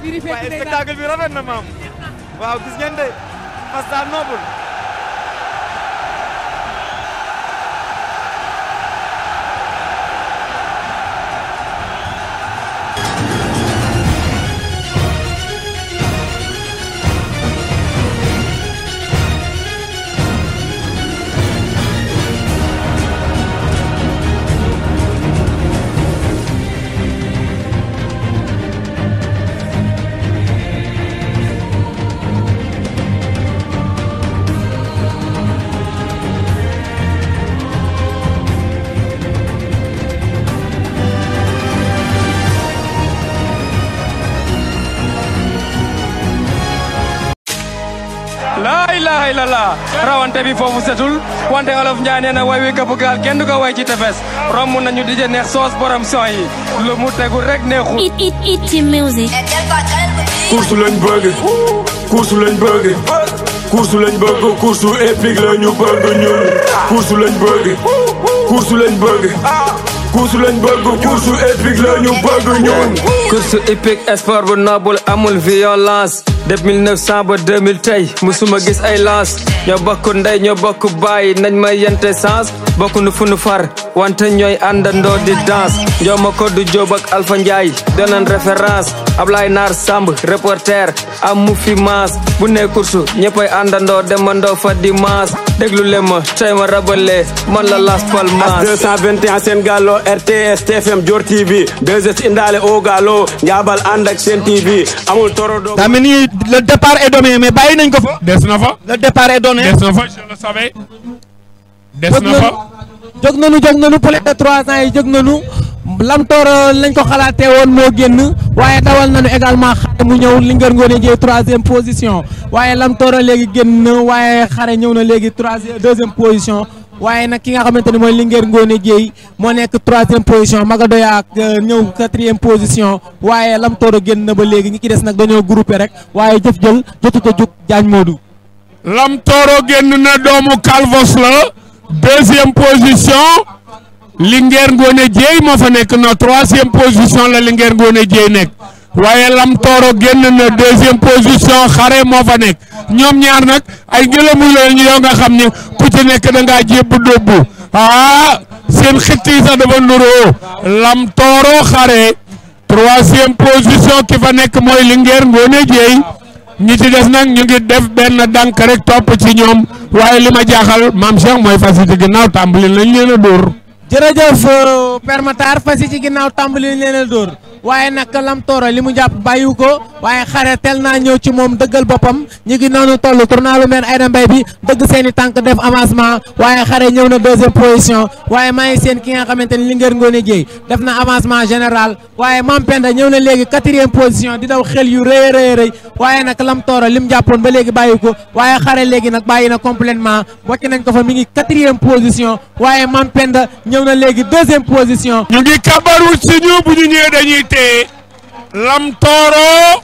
waaye spectacle bi rafet na maam waaw gis ngeen de Fasta noble laa ilaha illallah rawante bi foofu setul wante olof Njaay nee na way wi këpp gaal kenn du ko way ci tefes romb nañu dije neex soos borom son yi lu mu tegul rek neexul It, it, it music. course lañ bëgg course lañ bëgg course lañ bëgg course épique la ñu bëgg ñun course lañ bëgg course lañ bëgg course lañ bëgg course épique la ñu bëgg ñun course hippique sport bu noble amul violence depuis 1900 ba 2000 tey musuma gis ay lance ñoo bokk ndey ñoo bokk bàyyi nañ ma yente sens bokk nu fu nu far wante ñooy àndandoo di danse njooma ko du Jóob ak Alpha Njaay doonan référence Ablaye Naar Samb reporter am mu fi maas bu ne course ñëppay àndandoo demandoo fa di maas déglu leen ma tey ma rabale man la Las Palmas 221 seen gallo RTS TFM Dior TV 2S indaale o gallo njaabal ànd ak seen TV amul toro do daa mel ni le départ est donné mais bàyyi nañ ko fa. des na fa le départ est donné. des na fa je le savais des jóg na nañu fa jóg nañu jóg nañu plus de trois ans yi jóg nañu lamtoor lañ ko xalaatee woon moo génn waaye dawal nañu également xare mu ñëw Linguère Ngoné Dieye troisième position waaye lamtoor léegi génn na waaye xare ñëw na léegi troisième deuxième position waaye nag ki nga xamante ne mooy Linguère Ngoné Dieye moo nekk troisième position Magadoya ak ñëw quatrième position waaye lamtoor génn na ba léegi ñi ki des nag dañoo groupé rek waaye jëf jël jotut a jug Diagne Modou. Lam Toro génn na doomu Calvos la deuxième position Linguère Ngoné Dieye moo fa nekk na troisième position la Linguère Ngoné Dieye nekk waaye Lam Toro génn na deuxième position xare moo fa nekk ñoom ñaar nag ay ngelamu lañu yoo nga xam ne ku ci nekk da ngaa jébb dóbbu ah seen xitt yi sax dafa nuroo Lam Toro xare troisième position ki fa nekk mooy Linguère Ngoné Dieye ñi ci des nag ñu ngi def benn dànk rek topp ci ñoom waaye li ma jaaxal maam Cheikh mooy fas yi ci ginnaaw tàmbali nañ leen a dóor. jërëjëf euh, Père Matar fas yi ci ginnaaw tàmbali leen a dóor waaye nag Lam Toro li mu jàpp bàyyiwu ko waaye xare tel naa ñëw ci moom dëggal boppam ñu ngi noonu toll tournalu meen Aïda Mbaye bi dëgg seen i tànk def avancement waaye xare ñëw na deuxième position waaye maa ngi seen ki nga xamante ni Linguère Ngoné Dieye def na avancement général waaye Mam Penda ñëw na léegi quatrième position di daw xel yu rëy a rëy a rëy waaye nag Lam Toro li mu jàppoon ba léegi bàyyi ko waaye xare léegi nag bàyyi na complètement wàcc nañ ko fa mi ngi quatrième position waaye Mam Penda ñëw na léegi deuxième position ñu ngi kabaru si ñu bu ñu ñëwee dañuy téye Lam Toro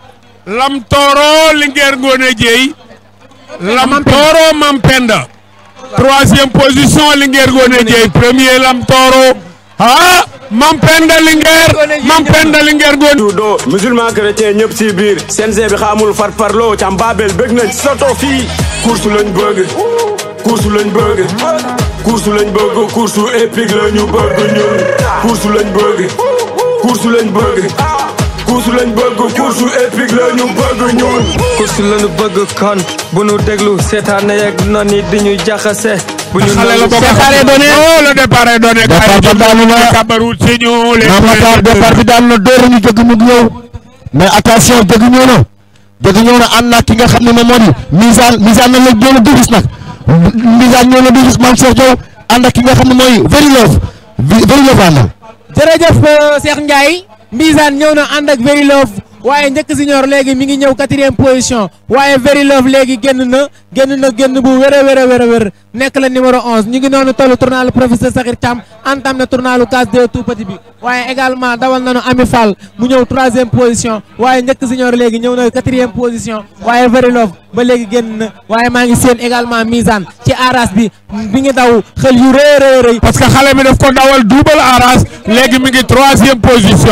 Lam Toro Linguère Ngoné Dieye Lam Toro Mam Penda troisième position Linguère Ngoné Dieye premier Lam Toro ah Mam Penda Linguère Mam Penda Linguère Ngoné judo musulman chrétien ñëpp si biir CNG bi xamul far parloo cam babel bëgg nañ soto fii course lañ bëgg course lañ bëgg course lañ bëgg course épique la ñu bëgg ñun course lañ bëgg course lañ bëgg course lañ bëgg course épique la ñu bëgg ñun course lañu bëgg kon bu nu déglu seetaane yeeg noon yi di ñu jaxase bu ñu xale la bokk départ est donné. oh le départ est donné Départ ba daanu na. kabaru si ñu les Mame Matar départ bi daan na dóor ñu jóg mu ñëw mais attention jóg ñëw na jóg ñëw na ànd na ki nga xam ne moom moo di misaan misaan na la ñëw na dugis nag misaan ñëw na dugis Mame Cheikh Diaw ànd ak ki nga xam ne mooy Very Love Very Love àndal jërëjëf Cheikh Ndiaye misaan ñëw na ànd ak Very Love waaye njëkk senior léegi mi ngi ñëw quatrième position waaye Very Love léegi génn na génn na génn bu wér a wér a wér a wér nekk la numéro 11 ñu ngi noonu tollu tournalu professeur Sakhir Thiam entam na tournalu case de tout petit bi waaye également dawal nañu Ami Fall mu ñëw troisième position waaye njëkk senior léegi ñëw na quatrième position waaye Very Love ba léegi génn na waaye maa ngi seen également misaan ci aras bi bi ngi daw xel yu rëy rëy rëy parce que xale bi daf ko dawal double arras léegi mi ngi troisième position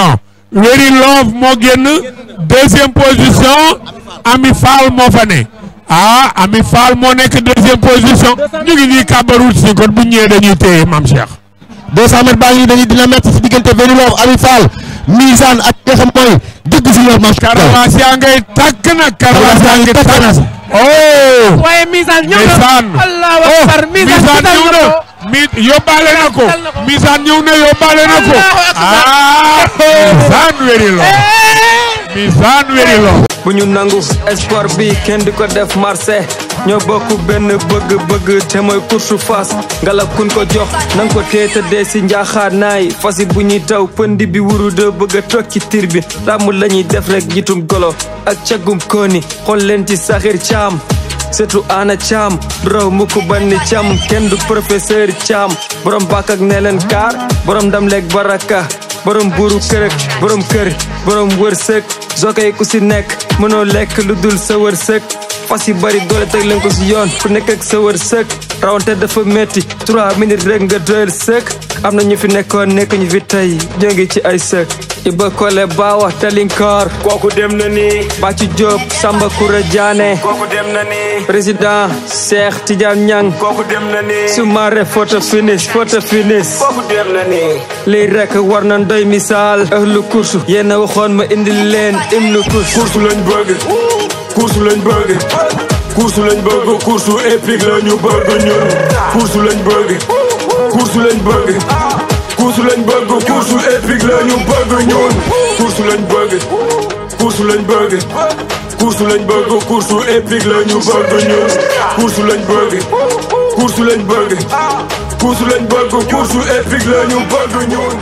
Very Love moo génn deuxième position Ami Fall moo fa ne ah Ami Fall moo nekk deuxième position ñu ngi nii kàbbarul si kon bu ñëwee dañuy téye Mame Cheikh 200 mètres baa ngi dañuy dina métti si diggante Very Love Ami Fall Misaan ak nga xam mooy dëgg si ñoom Mame Cheikh Karawaas yaa ngay tàkk nag Karawaas Karawaas yaa yaa ngi ngi tàkk na. tàkk oh waaye misaan ñëw Misaan na allahu oh akbar misaan Misaan dal ñëw na na ko mi yóbbaale na ko dal na ko. Misaan ñëw na yóbbaale na ko Allahu akbar. ah Misaan Very Love Misaan Very Love bu ñu nangu sport bi kenn di ko def marché ñoo bokk benn bëgg-bëgg te mooy course fas ngalab kun ko jox nanga ko tee tëddee si njaaxaar naay fas yi bu ñuy taw pëndi bi wuru de bëgg a toog ci tir bi ràmm la ñuy def rek jitum golo ak cagum kooni xool leen ci saxir caam surtout ana caam raw mu ko banni caam kenn du professeur caam borom bàkk ak ne leen kaar borom ndam leeg baraka borom buuru kër ak borom kër borom wërsëg zokay ku si nekk mënoo lekk lu dul sa wërsëg fas yi bari doole teg leen ko si yoon ku nekk ak sa wërsëg rawante dafa metti trois minutes rek nga doyal sëg am na ñu fi nekkoon nekk ñu fi tey ñoo ngi ci ay sëg Iba Kole Bawa Telinkoor kooku dem na ni Bàcci Diop Samba Koura Diané kooku dem na ni président Cheikh Tidiane Niang kooku dem na ni Soumaré photo finish photo finish kooku dem na ni lii rek war na doy misaal ëhlu kursu yéen a waxoon ma indil leen hymne kursu course lañ bëgg course lañ bëgg course lañ bëgg course épique la ñu bëgg ñun course lañ bëgg course lañ bëgg course lañ bëgg course épique la ñu bëgg ñun course lañ bëgg course lañ bëgg course lañ bëgg course épique la ñu bëgg ñun course lañ bëgg course lañ bëgg course lañ bëgg course épique la ñu bëgg ñun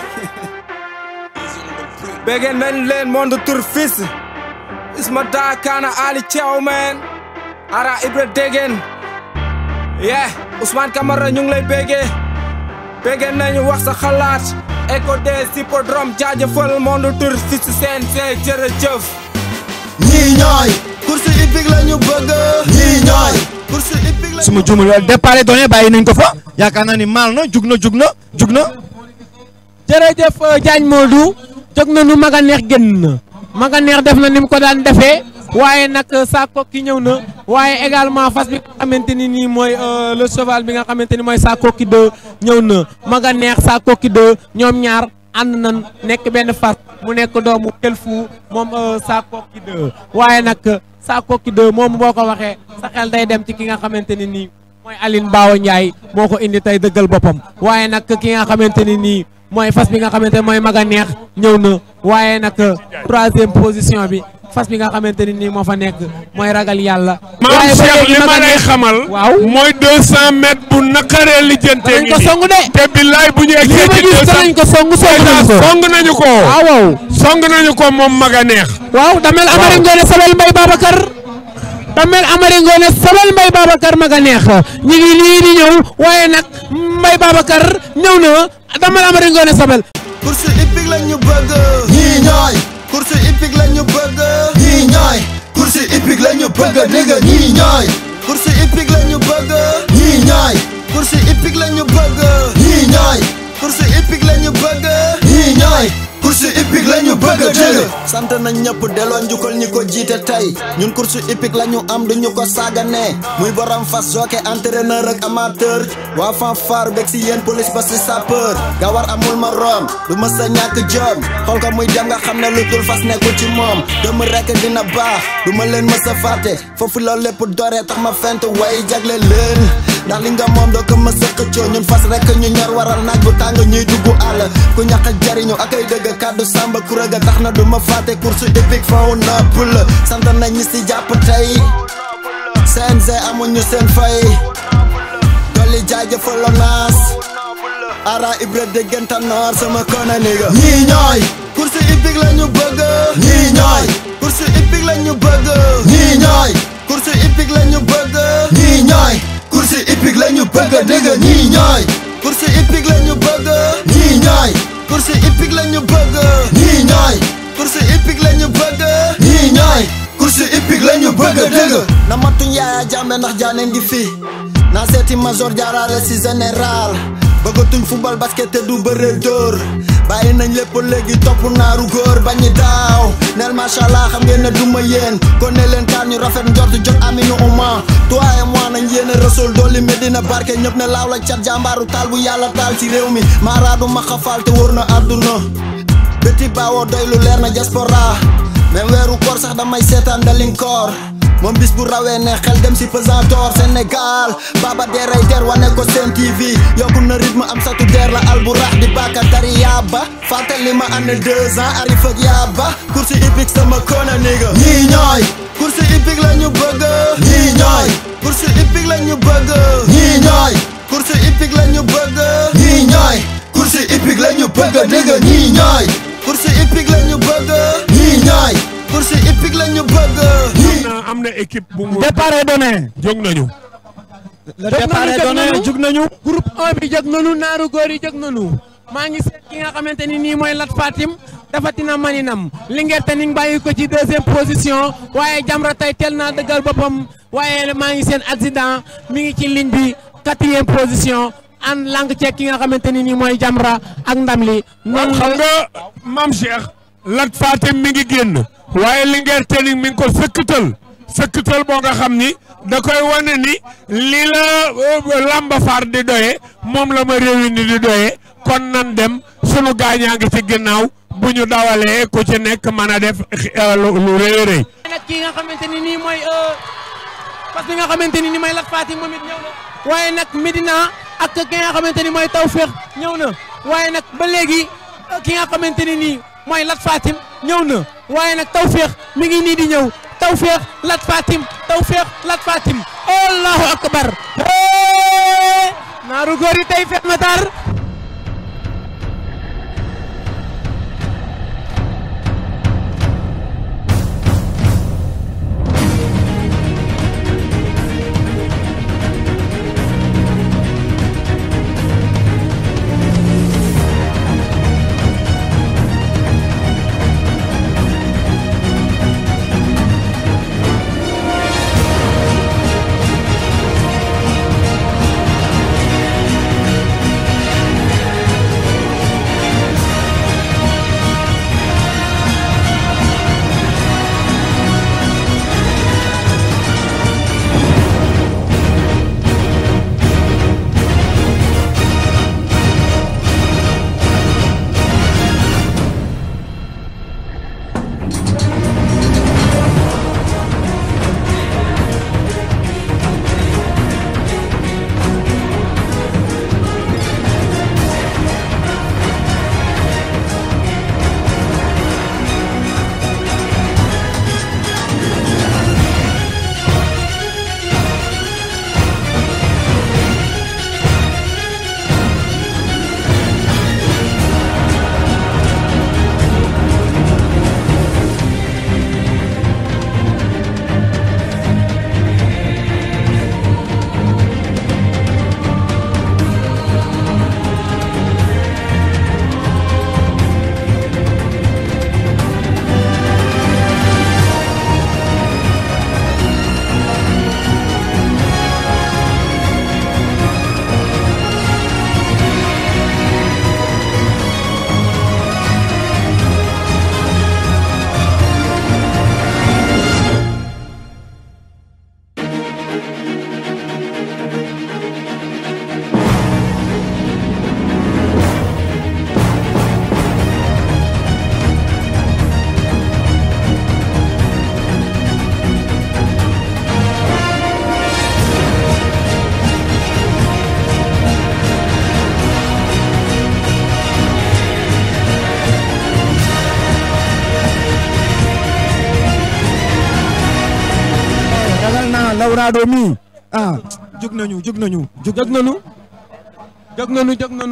Begin men leen monde tour fils Isma da kana Ali Thiaw man Ara Ibra Degen Yeah Ousmane Camara ñu ngi lay béggee béggee nañu wax sa xalaat Echo des hippodrome jaajëfal monde tour fils CNG jërëjëf ñii ñooy course hippique la ñu bëgg ñii ñooy course hippique la su ma juumul départ donné bàyyi nañ ko fa yaakaar naa ni maal na jug na jug na jug na jërëjëf Diagne Modou jóg na nu maga neex génn na maga neex def na ni mu ko daan defee waaye nag Sakko ki ñëw na waaye également fas bi nga xamante ni nii mooy euh, le cheval bi nga xamante ni mooy Sakko ki 2 ñëw na maga neex Sakko ki 2 ñoom ñaar ànd nañ nekk benn fas mu nekk doomu Kelfu moom euh, Sakko ki 2 waaye nag Sakko ki 2 moom boo ko waxee sa xel day dem ci ki nga xamante ni nii mooy Aline Bawo Ndiaye moo ko indi tey dëggal boppam waaye nag ki nga xamante ni nii mooy fas bi nga xamante ne mooy maga neex ñëw na waaye nag troisième position bi fas bi nga xamante ni nii moo fa nekk mooy ragal yàlla. maam waaye ba Cheikh léegi li ma Maga lay Neex- xamal. waaw mooy 200 mètres bu naqaree lijjante danañ ko song de. te billaay bu ñu lii egsee ma ci gis 200 danañ ko song song nañ ko. song nañu ko. waaw waaw. song nañu ko moom maga neex. waaw damel Amari Ngoone Sabel Mbay Babacar damel Amari Ngoone Sabel Mbay Babacar maga neex ñi ngi nii di ñëw waaye nag Mbay Babacar ñëw na damel Amari Ngoone Sabel. course hippique la ñu bëgg ñii ñooy course hippique la ñu bëgg ñii ñooy course hippique la ñu bëgg dégg ñii ñooy course hippique la ñu bëgg ñii ñooy course hippique la ñu bëgg ñii ñooy course hippique la ñu bëgg ñii ñooy course hippique la ñu bëgg dégg sant nañ ñëpp delloo njukkal ñi ko jiite tey ñun course hippique la ñu am du ñu ko saagane muy borom fas jockey entraîneur ak amateur waa fanfare bég si yéen police ba si sapeur gawar amul ma rom du mës a ñàkk jom xool ko muy dem nga xam ne lu dul fas nekkul ci moom dëmm rekk dina baax du ma leen mës a fàtte foofu la lépp doree tax ma fent way jagle leen ndax li nga moom doo ko mës a xëccoo ñun fas rekk ñu ñor waral naaj bu tàng ñuy dugg àll ku ñàkk jariñu ak ay dëgg kàddu sàmba kuréga tax na du ma fàtte course hippique faw nopp la sant nañ ñi si jàpp tey CNG amuñu seen fay dolli jaajëfal naas ara ibra dégganta noor sama kona niga ñii ñooy course hippique la ñu bëgg ñii ñooy course hippique la ñu bëgg ñii ñooy course hippique la ñu bëgg ñii ñooy course hippique la ñu bëgg dégg ñii ñooy course hippique la ñu bëgg ñii ñooy course hippique la ñu bëgg ñii ñooy course hippique la ñu bëgg ñii ñooy course hippique la ñu bëgg dégg na matuñ yaaya jàmbe ndax jaaneen di fi naa seeti major jaarale si général bëggatuñ football basket te du bëre dóor bàyyi nañ lépp léegi topp naaru góor bañi daaw neel macha allah xam ngeen ne duma yéen kon ne leen kaar ñu rafet njort jot aminu uma toi et moi nañ yéene rasul dolli medina barke ñëpp ne laaw la cat jàmbaaru taal bu yàlla taal ci réew mi maaraadu ma xafaal te wër na àdduna béti baawoo doy lu leer na diaspora même weeru koor sax damay seetaan dalin koor moom bis bu rawee ne xel dem si pesantor Sénégal baba deray der wane ko seen TV yokku na rythme am satu der la alburax di baka tari yaaba fàttali ma am na deux ans arif ak yaaba course hippique sama kona nigga ñii ñooy course hippique la ñu bëgg ñii ñooy course hippique la ñu bëgg ñii ñooy course hippique la ñu bëgg ñii ñooy course hippique la ñu bëgg nigga ñii ñooy course hippique la ñu bëgg ñii ñooy course hippique la ñu bëgg na am na équipe bu mu départ est donné jóg nañu le départ est donné jug nañu groupe 1 bi jóg nañu naaru góor yi jóg nañu maa ngi seet ki nga xamante ni nii mooy Lat Fatim dafatina maninam Linguère te ni ngi bàyyi ko ci deuxième position waaye Jamra tey teel naa dëggal boppam waaye maa ngi seen accident mi ngi ci ligne bi quatrième position an lang ceeg ki nga xamante ni nii mooy Jamra ak ndam li noonu xam nga maam Cheikh Lat Fatim mi ngi génn waaye Linguère Tening mi ngi ko sëkkatal sëkkatal boo nga xam ni da koy wane ni li la lamba faar di doye moom la ma réewi ni di doye kon nan dem sunu gaañaa ngi ci ginnaaw bu ñu dawalee ku ci nekk mën a def lu lu rëy a rëy nag ki nga xamante ni nii mooy parce que nga xamante ni nii mooy Lat Fatim moom it ñëw na waaye nag Medina ak ki nga xamante ni mooy Tawfekh ñëw na waaye nag ba léegi ki nga xamante ni nii mooy Lat Fatim ñëw na waaye nag Tawfekh mi ngi nii di ñëw Tawfekh Lat Fatim Tawfekh Lat Fatim allahu akbar naaru góor yi tey fet matar Lawrado mi ah jug nañu jug nañu jug nañu jug nañu jug nañu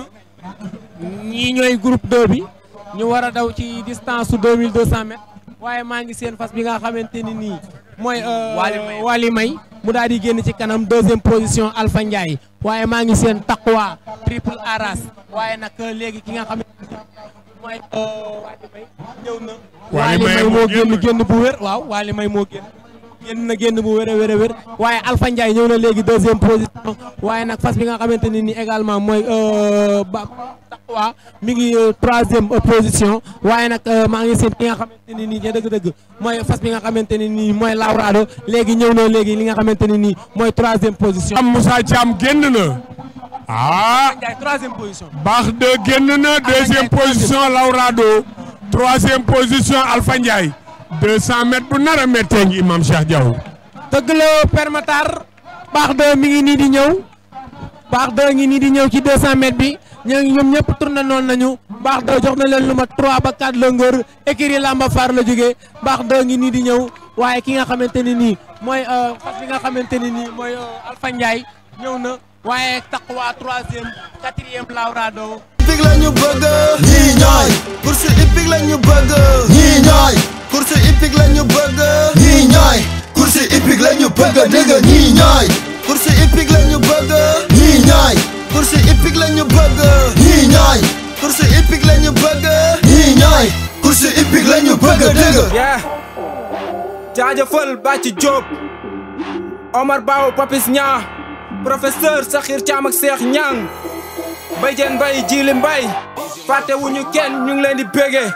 ñii ñooy groupe 2 bi ñu war a daw ci distance su 2200 mètres waaye maa ngi seen fas bi nga xamante ni nii mooy Wali May mu daal di génn ci kanam deuxième position Alpha Ndiaye waaye maa ngi seen Taqwa triple aras waaye nag léegi ki nga xamante ni mooy Wali May ñëw na Wali Wali May May moo moo génn génn. génn bu wér waaw Wali May moo génn génn na génn bu wér a wér a wér waaye Alpha Ndiaye ñëw na léegi deuxième position waaye nag fas bi nga xamante ne ni également mooy ba Taqwa mi ngi troisième position waaye nag maa ngi seen ki nga xamante ne nii dëgg-dëgg mooy fas bi nga xamante ne nii mooy Laurado léegi ñëw na léegi li nga xamante ne nii mooy troisième position. am Moussa Thiam génn na ah Ndiaye troisième position. baax de génn na deuxième position Laurado troisième position Alpha Ndiaye 200 mètres bu nar a méttee ngi Imam Cheikh Diaw. dëgg la permatar baax de mi ngi nii di ñëw baax de ngi nii di ñëw ci 200 mètres bi ñoo ngi ñoom ñëpp tourné noonu nañu baax de jox na leen lu mat 3 ba 4 longueur écurie Lamba Far la jógee baax de ngi nii di ñëw waaye ki nga xamante ne nii mooy fas bi nga xamante ne nii mooy Alpha Ndiaye ñëw na waaye Taqwa troisième quatrième Laurado. hippique la ñu bëgg ñii ñooy course hippique la ñu bëgg ñii ñooy course hippique la ñu bëgg ñii ñooy course hippique la ñu bëgg dégg ñii ñooy course hippique la ñu bëgg ñii ñooy course hippique la ñu bëgg ñii ñooy course hippique la ñu bëgg ñii ñooy course hippique la ñu bëgg dégg yeah jaajëfal Bàcci Diop Omar Bao Papis Ñaa professeur Sakhir Thiam ak Cheikh Ñang Mbaye Diène Mbaye Jili Mbaye fàtte wuñu kenn ñu ngi leen di bége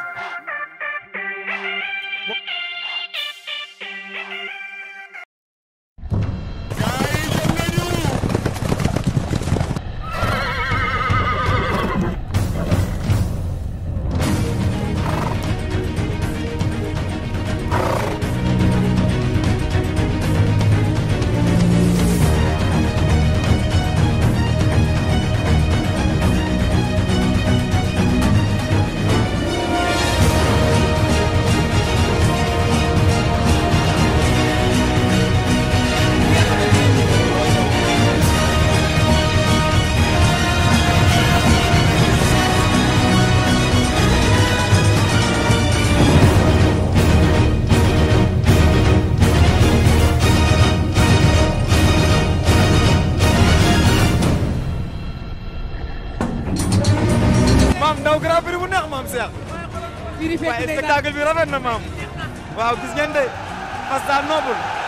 maam ndaw grand prix bu neex maam Cheikh waaye spectacle bi rafet na maam waaw gis ngeen de parce que noble